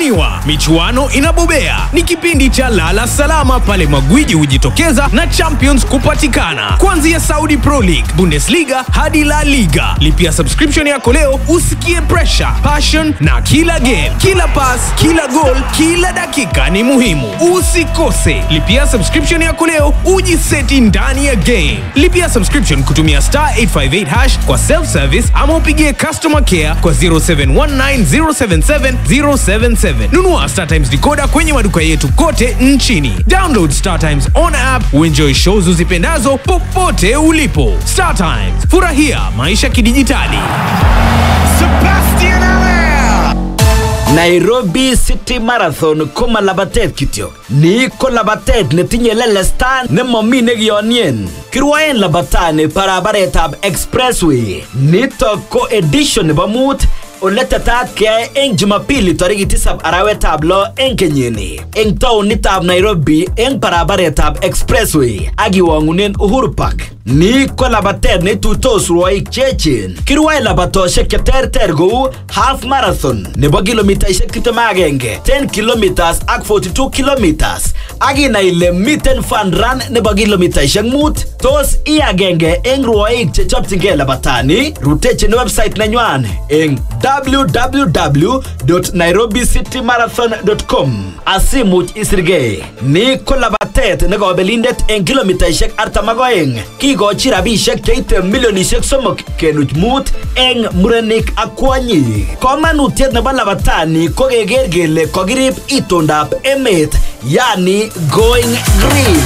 inadhaminiwa, michuano inabobea. Ni kipindi cha lala salama pale magwiji hujitokeza na champions kupatikana, kuanzia Saudi Pro League, Bundesliga hadi La Liga. Lipia subscription yako leo usikie pressure, passion na kila game, kila pass, kila goal, kila dakika ni muhimu. Usikose, lipia subscription yako leo ujiseti ndani ya game. Lipia subscription kutumia star 858 hash kwa self service ama upigie customer care kwa 0719077077. Nunua Star Times decoder kwenye maduka yetu kote nchini. Download Star Times on app uenjoy shows uzipendazo popote ulipo. Star Times, furahia maisha kidijitali. Sebastian Allaire. Nairobi City Marathon ko ma labatet kityo. Ni ko labatet netinye lelesta nemomi nekiyonien. Kirwaen labatani barabaretab Expressway. Nitok ko edition nebo mut ole tetat keyai eng Jumapili tarikit tisab arawetab lo eng kenyini eng taunitab Nairobi eng barabaretab Expressway ak iwangunen Uhuru Park. Ni ko labatet neituitos rwoik cheechen. Kirwae labatosiek cheterter kou half marathon nebo kilomitaisiek 21, 10 kilometers ak 42 kilometers. Ak inai ile miten fun run nebo kilomitaisiek mut. Tos i agenge eng rwoik chechopchingei labatani? Rutechin website nenywan eng www.nairobicitymarathon.com asimuch isirgei. Ni ko labatet ne kabelindet eng kilomitaisiek 42. Kikochi rabisiek cheite milionisiek somok kenuch mut eng murenik ak kwonyik. Komanutiet nebo labatani ko keker kele kokirib itondab emet yani going green.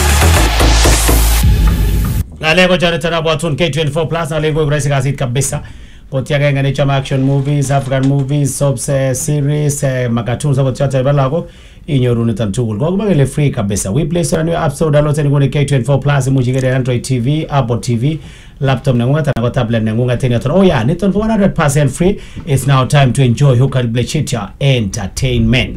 Ng'alek ko choniton abwatun K24 plus ng'alek koik rahisi kasit kabisa koti agenge nechome action movies african movies soaps eh, series eh, makatun akot choto chebo lagok inyoru niton tugul kokimwa kele free kabisa we play store new app store download nguni K24 plus imuch ikere Android TV Apple TV laptop nengunget anan ko tablet nengunget en yoton oh yeah niton ko 100% free it's now time to enjoy Hukal Blechitia entertainment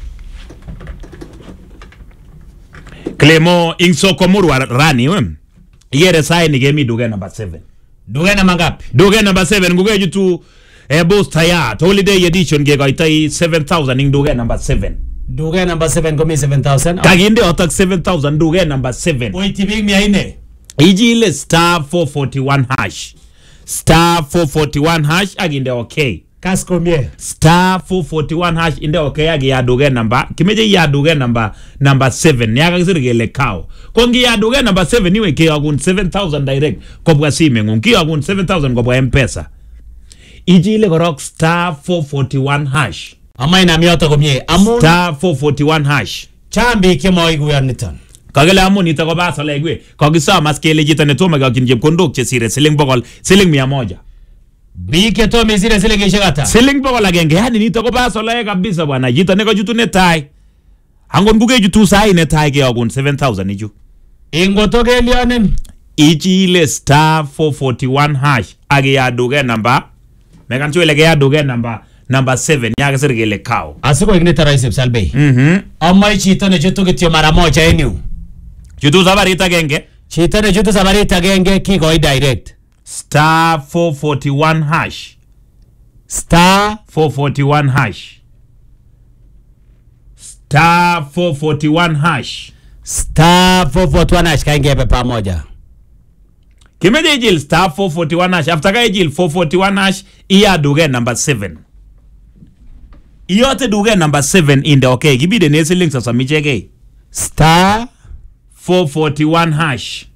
Clemo ing soko murwa rani we igere sai ni kemi duke number 7 duke namba ngapi duke number 7 ngukeju tu eh, booster ya holiday edition kekoitoi 7000 ing duke number 7 duke namba 7 komi 7000 kakinde otak 7000 duke number 7 koityi biik mia nne ijile star 441 hash star 441 hash akinde okay kas komie star 441 hash inde okay ak iyaduke namba kimeche iyaduke namba namba 7 yakakisir kele cow ko ngiyaduke namba 7 iwe kiyokun 7000 direct kobwa simengung kiyokun 7000 kobwa mpesa ichile korok star 441 hash ama inam yoto komie amun star 441 hash chang biik chemoikuyon niton kakile amun nito ko basolekwe kakisom as kele chito netomo kiyokyin chepkondok chesire siling bokol siling mia moja biik chetomo isire silingishek ata siling bokol agenge yani nito ko basolae kabisa bwana chito nekachutu netai angot ngukechutu sai netai keyokun 7000 ichu ingoto kelionin ichile star 441 hash ak iyaduke namba mekan sure ile keyaduke namba namba 7 yakisir kele cow asikoik nito rahisi psalbei mhm amoe chito nechutu kityo mara moja en yu chutu sabarit agenge chito nechutu sabarit agenge kikoi direct star 441 hash star 441 hash star 441 hash star 441 hash kaingebe pamoja kimeche ijil star 441 hash after ka ijil 441 hash iya duke number 7 iyote duke number 7 inde okay kibide ne siling sosom ichekei star 441 hash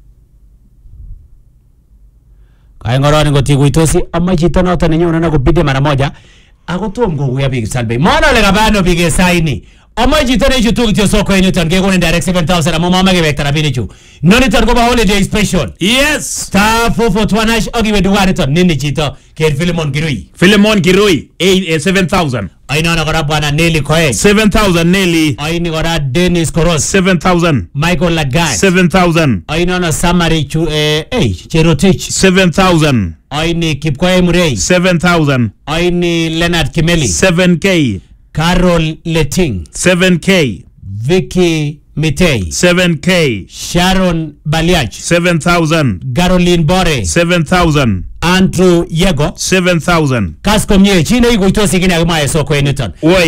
kaingoroni ngotikuitosi amoe chito noto nenyone nakobide mara moja ako tom kokuyo biik salbei mona ole kabano biik esaini amoe chito neichutu kityo soko en yuton kekonin direct 7000 amu momoe kewekta rabinichu noniton kobo holiday special yes star 441 hash akiwe dukaniton nini chito ker filimon kirui Philemon Kirui eh, eh, 7000 ainono kora bwana Nelly Koech 7000 Nelly aini kora Dennis Koros 7000 Michael Lagat 7000 ainono Samari chu eh, hey, Cherotich 7000 aini Kipkoe Murray 7000 aini Leonard Kimeli 7k Carol Leting 7k Vicky Mitei 7k Sharon Baliach 7000 Caroline Bore 7000 Andrew Yego 7000 kas komie chi neikuitosi kine akimwae soko en yuton Woi